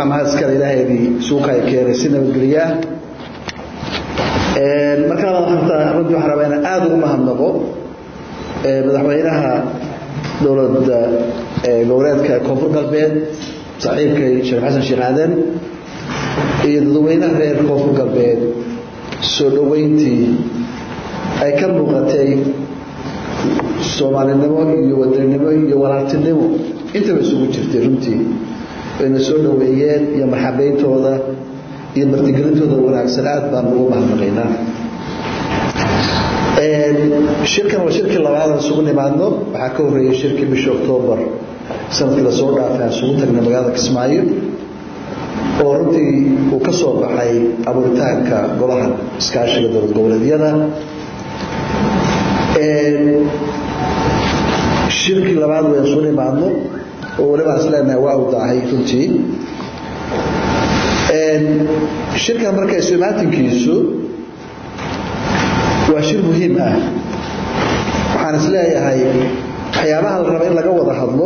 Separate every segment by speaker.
Speaker 1: mahad iskale ilaahaydii suuqay keenay si nabadgelyaa markaa runtii waxaan rabaa inaan aada ugu mahadnaqo madaxweynaha dowladda goboleedka koonfur galbeed saaxiibkay sheekh xasan sheekh aadan iyo dadweynaha reer koonfur galbeed soo dhoweyntii ay ka muuqatay soomaalinimo iyo wadaninimo iyo walaaltinimo intaba isugu jirtay runtii wayna soo dhoweeyeen iyo marxabeyntooda iyo martigelintooda wanaagsan aad baan ugu mahadnaqaynaa shirkan waa shirkii labaad aan isugu nimaadno waxaa ka horreeyey shirkii bisha oktoobar sanadkii lasoo dhaafay aan isugu tagnay magaalada kismaayo oo runtii uu ka soo baxay abuuritaanka golaha iskaashiga dowlad goboleedyada shirkii labaad waan isugu nimaadno oo weliba aan isleenahay waa u daahay runtii shirkan marka isu imaatinkiisu waa shir muhiim ah waxaan is leeyahay waxyaabaha la raba in laga wada hadlo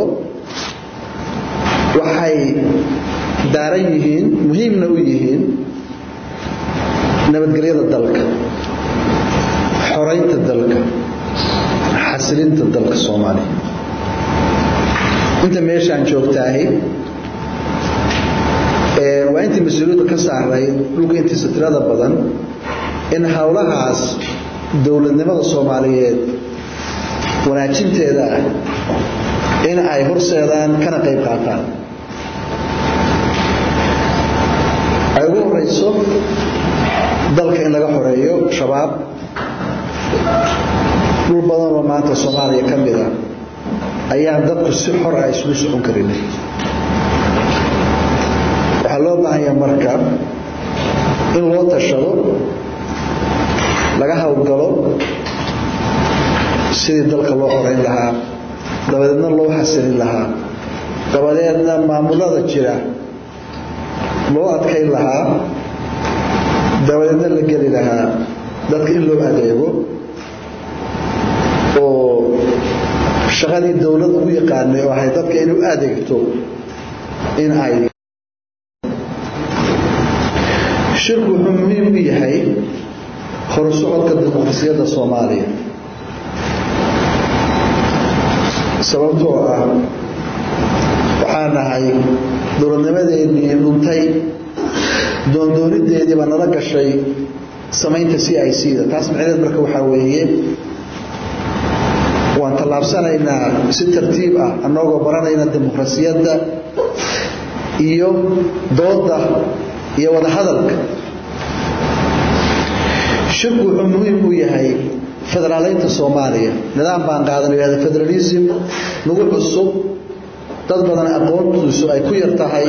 Speaker 1: waxay daaran yihiin muhiimna u yihiin nabadgelyada dalka xoraynta dalka xasilinta dalka soomaaliya inta meeshaan joogtaahi waa intii mas-uuliyadda ka saaray dhulka intiisa tirada badan in howlahaas dowladnimada soomaaliyeed wanaajinteeda ah in ay horseedaan kana qayb qaataan ay ugu horeyso dalka in laga xoreeyo shabaab dhul badanoo maanta soomaaliya ka mid a ayaan dadku si xor ah isugu socon karinay waxaa loo baahanyaa marka in loo tashado laga howlgalo sidii dalka loo xoreyn lahaa dabadeedna loo xasilin lahaa dabadeedna maamulada jira loo adkayn lahaa dabadeedna la geli lahaa dadka in loo adeego oo shaqadii dowladda u yaqaanay oo ahay dadka inay u adeegto in ay shirku wuxuu muhiim u yahay horusocodka dimuqrasiyadda soomaaliya sababtoo ah waxaa nahay dowladnimadeennii dhuntay doondoonideediiba nala gashay samaynta c i c da taas macneed marka waxaa weeye waan tallaabsanaynaa si tartiib ah annagoo baranayna dimuqrasiyadda iyo doodda iyo wada hadalka shirku wuxuu muhiim u yahay federaaleynta soomaaliya nidaam baan qaadanay yahda federalism nagu cusub dad badan aqoontiisu ay ku yar tahay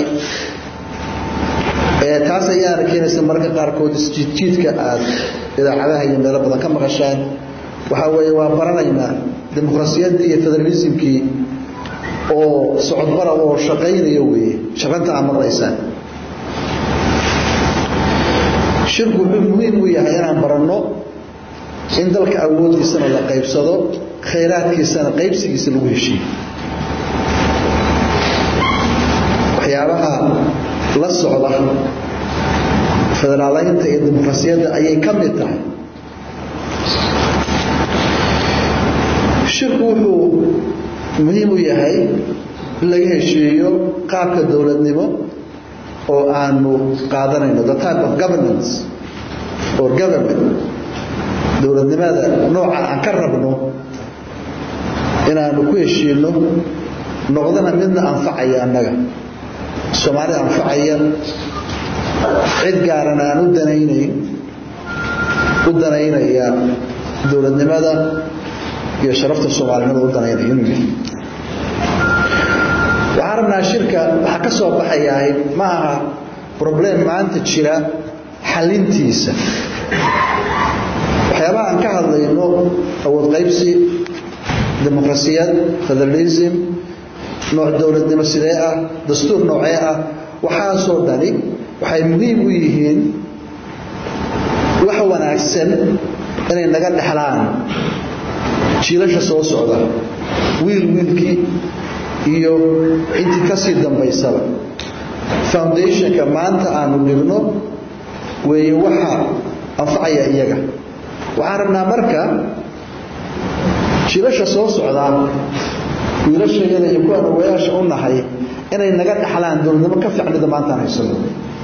Speaker 1: taas ayaana keenaysa mararka qaarkood isjiidjiidka aad idaacadaha iyo meelo badan ka maqashaan waxaa weeye waa baranaynaa dimuqrasiyaddii iyo federalismkii oo socodbara oo shaqaynaya weeye shaqanta aad maqlaysaan shirku wuxuu muhiim u yahay inaan baranno in dalka awooddiisana la qaybsado khayraadkiisana qaybsigiisa lagu heshiiyo waxyaabaha la socda federaaleynta iyo dimuqrasiyadda ayay ka mid tahay shirku wuxuu muhiim u yahay in laga heshiiyo qaabka dowladnimo oo aanu qaadanayno the type of governance or government dowladnimada nooca aan ka rabno inaanu ku heshiino noqdana midna anfacaya annaga soomaalida anfacaya cid gaarana aan u danaynayn u danaynaya dowladnimada iyo sharafta soomaalinimada u danaynaya inuu yahay waxaan rabnaa shirka waxaa ka soo baxayahay ma aha problem maanta jira xalintiisa waxyaabaha aan ka hadlayno awood qaybsi dimuqrasiyad federalism nooc dowladnimo sidee ah dastuur noocee ah waxaasoo dhani waxay muhiim u yihiin wax wanaagsan inay naga dhexlaan jiilasha soo socda wiil wiilkii iyo intii ka sii dambaysaba foundationka maanta aanu dhigno weeye waxa anfacaya iyaga waxaan rabnaa marka jiilasha soo socdaa wiilashayada iyo kuwaan ogayaasha u nahay inay naga dhaxlaan dowladnimo ka fiicnida maantaan haysano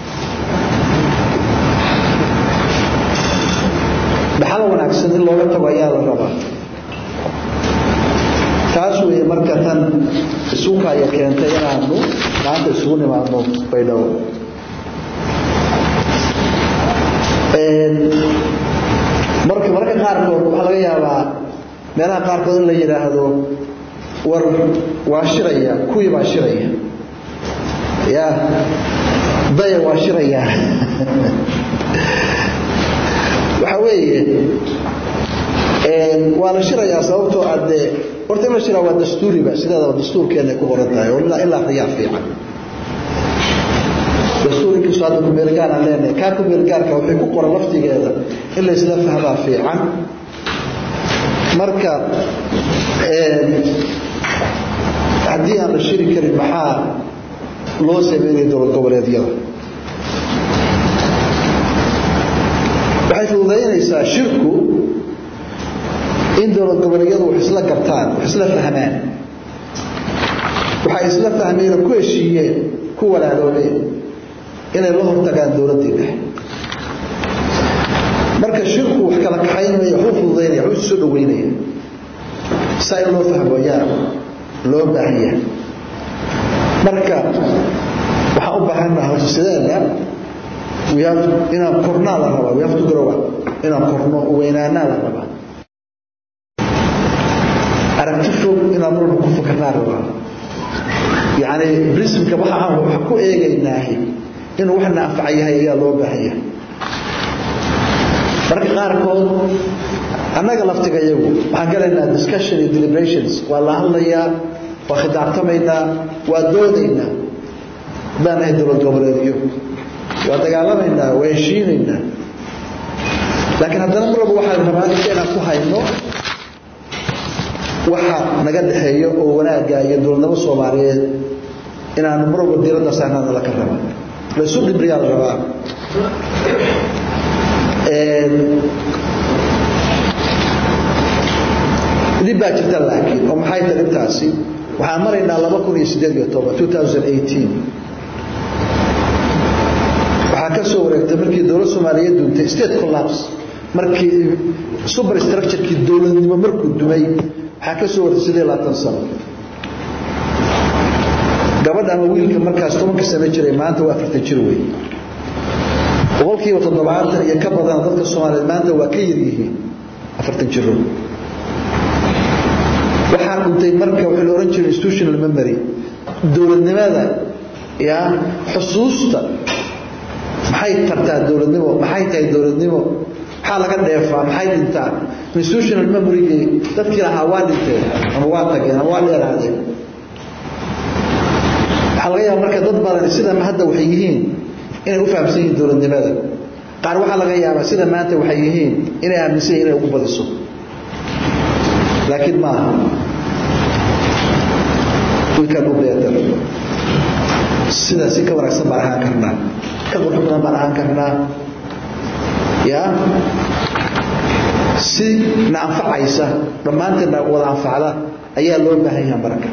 Speaker 1: dhaxal wanaagsan in looga tago ayaa la rabaa taas weeye marka tan isuukaya keentay inaanu maanta isugu nimaadno baydhabo marka mararka qaarkood waxaa laga yaabaa meelaha qaarkood in la yidhaahdo war waa shiraya kuwii baa shiraya ya daya waa shiraya waxaa weeye waa la shirayaa sababtoo adee horta in la shiraa waa dastuuriba sideedaba dastuurkeena ay ku qoran tahay oo in la akriyaa fiican dastuur inkastoo hadda kumeelgaar aan leenahay kaa kumeelgaarka waxay ku qoran laftigeeda in la isla fahmaa fiican marka haddii aan la shiri karin maxaa loo sameynaya dowlad goboleedyada waxay fududaynaysaa shirku in dowlad goboleedyadu wax isla gartaan wax isla fahmaan waxay isla fahmeen oo ku heshiiyeen ku walaaloobeen inay la hortagaan dowladdii dhexe marka shirku wax kala kaxaynmaya waxu fududaynaya waxu soo dhaweynaya saa in loo fahmo ayaa loo baahan yahay marka waxaan u baahannaha horta sideena inaan kornaa la rabaa we have to grow up inaan korno weynaanaa la rabaa aragti fog inaan marba ku fakarnaa rabaa yacni brismka waxa aan wax ku eegaynaahi inuu waxna anfaca yahay ayaa loo baahan yahay marka qaarkood annaga laftiga iyagu waxaan galaynaa discussion iyo deliberations waa la hadlayaa waa khidaabtamaynaa waa doodaynaa haddaan nahay dowlad goboleedyo waa dagaalamaynaa waa heshiinaynaa laakiin haddana mar walba waxaan rabaa inta inaan ku hayno waxa naga dhexeeyo oo wanaagga iyo dowladnimo soomaaliyeed inaanu mar walba diiradda saarnaana laka raba laysu dhibriyaa la rabaa dhib baa jirta laakiin oo maxay tahay dhibtaasi waxaan maraynaa laba kun iyo siddeed iyo toban two thousand eighteen waxaa ka soo wareegtay markii dowlad soomaaliyeed duuntay state collapse markii superstructurekii dowladnimo markuu dumay waxaa ka soo wareegtay siddeed labaatan sano gabadha ama wiilka markaas tobanka sano jiray maanta waa afartan jir wey boqolkiiba toddobaatan iyo ka badan dadka soomaaliyeed maanta waa ka yaryihiin afartan jiro waxaa dhuntay marka waxaa la ohan jiray institutional memory dowladnimada ya xusuusta maxay tartaa dowladnimo maxay tahay dowladnimo maxaa laga dheefaa maxay dhintaa institutional memorygii dadkii lahaa waa dhinteen ama waa tageen ama waa dheeraadeen waxaa laga yaaba marka dad badan sida hadda waxay yihiin inay u fahamsan yihiin dowladnimada qaar waxaa laga yaabaa sida maanta waxay yihiin inay aaminsan yihin inay ugu badiso laakiin maaha we can do better sida si ka wanaagsan baan ahaan karnaa ka qurux badan baan ahaan karnaa ya si na anfacaysa dhammaanteedna wada anfacda ayaa loo baahan yaha marka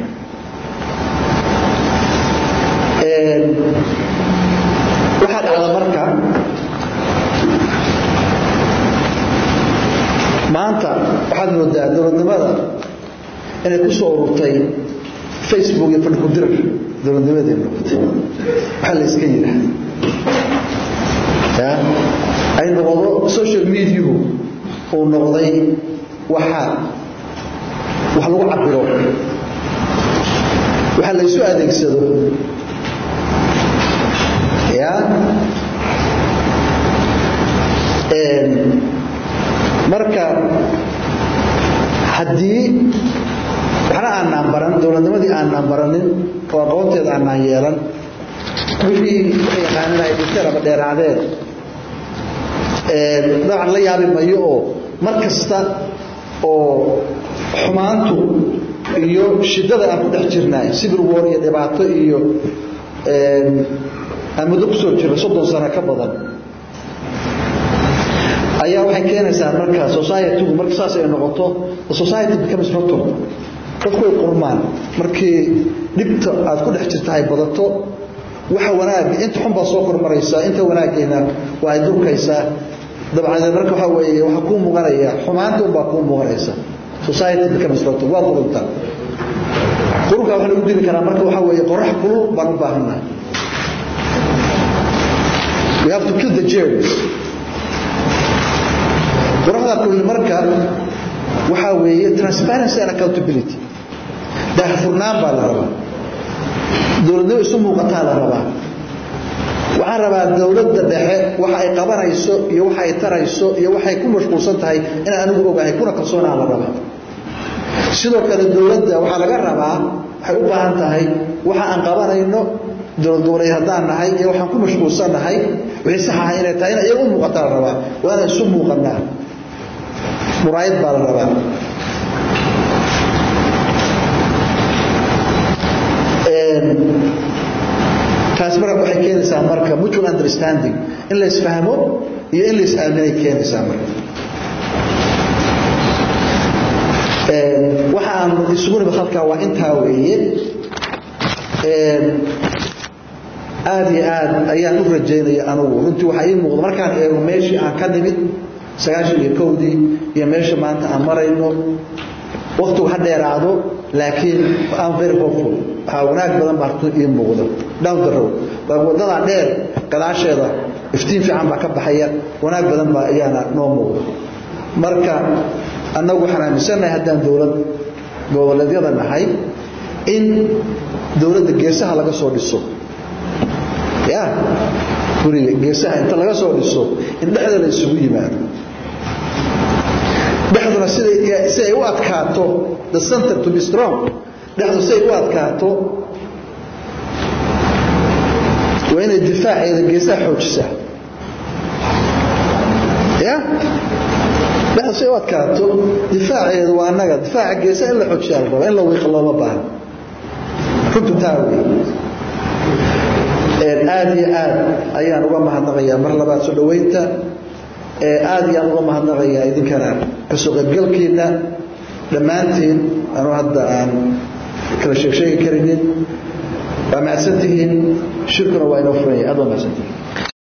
Speaker 1: waxaa dhacda marka maanta waxaad moodaa dowladnimada inay ku soo ururtay facebook iyo fadhi kudirar dowladnimaday noqotay waxaa la iska yidhaahda ya ay noqdo social mediahu uu noqday waxa wax lagu cabiro waxa la isu adeegsado ya marka haddii waxna aanaan baran dowladnimadii aanaan baranin oo aqoonteeda aanaan yeelan wixii waxay yaqaaneen ay dhinteen ama dheeraadeen dabcan la yaabi mayo oo mar kasta oo xumaantu iyo shiddada aan ku dhex jirnaay civil war iyo dhibaato iyo aan muddo kusoo jira soddon sano ka badan ayaa waxay keenaysaa marka societygu marka saas ay noqoto the society becomes rotten dadku way qurmaan markii dhibta aad ku dhex jirta ay badato waxa wanaag inta xun baa soo kormaraysaa inta wanaaggeena waa ay durkaysaa dabcadeed marka waxaa weeye waxaa kuu muuqanaya xumaanta unbaa kuu muuqanaysa society becomes rotten waa qurunta qurunka waxa lagu dili karaa marka waxaa weeye qorax kulul baan u baahannahay we have to kill the germs qoraxda kulli marka waxaa weeye transparency and accountability daahfurnaan baa la rabaa dowladnimo isu muuqataa la rabaa waxaan rabaa dowladda dhexe waxa ay qabanayso iyo waxa ay tarayso iyo waxay ku mashquulsan tahay inaan anigu ogahay kuna kalsoonaa la rabaa sidoo kale dowladda waxaa laga rabaa waxay u baahan tahay waxa aan qabanayno dowlad goboleed haddaan nahay iyo waxaan ku mashquulsan nahay wixii sax ahay inay tahay in iyaga u muuqataa la rabaa waa inaan isu muuqanaa muraayad baa la rabaa taas marka waxay keenaysaa marka mutual understanding in la isfahmo iyo in la is-aaminay keenaysaa marka waxa aan isugu nimid halkaa waa intaa weeye aada iyo aad ayaan u rajaynaya anugu runtii waxaa ii muuqda markaan eego meeshii aan ka nimid sagaashan iyo kowdii iyo meesha maanta aan marayno waktigu ha dheeraado laakiin am very hopeful waxaa wanaag badan baa runtii ii muuqda down the road waddadaa dheer gadaasheeda iftiin fiican baa ka baxaya wanaag badan baa ayaana noo muuqda marka annagu waxaan aaminsannahay haddaan dowlad goboleedyada nahay in dowladda geesaha laga soo dhiso ya guriga geesaha inta laga soo dhiso in dhexda la isugu yimaado dhexduna siday si ay u adkaato the center to be strong dhexdu si ay u adkaato waa inay difaaceeda geesaha xoojisaa ya dhexdu si ay u adkaato difaaceedu waa annaga difaaca geesaha in la xoojiyaa la rabaa in la wiiqa looma baahan runtu taa wey aada iyo aad ayaan uga mahadnaqayaa mar labaad soo dhoweynta aada iyo aan uga mahadnaqayaa idinkana kasoo qaybgalkiina dhammaantiin anuu hadda aan kala sheeg sheegi karinin waa mahadsantihiin shirkuna waa inoo furanya aad waa mahadsantihiin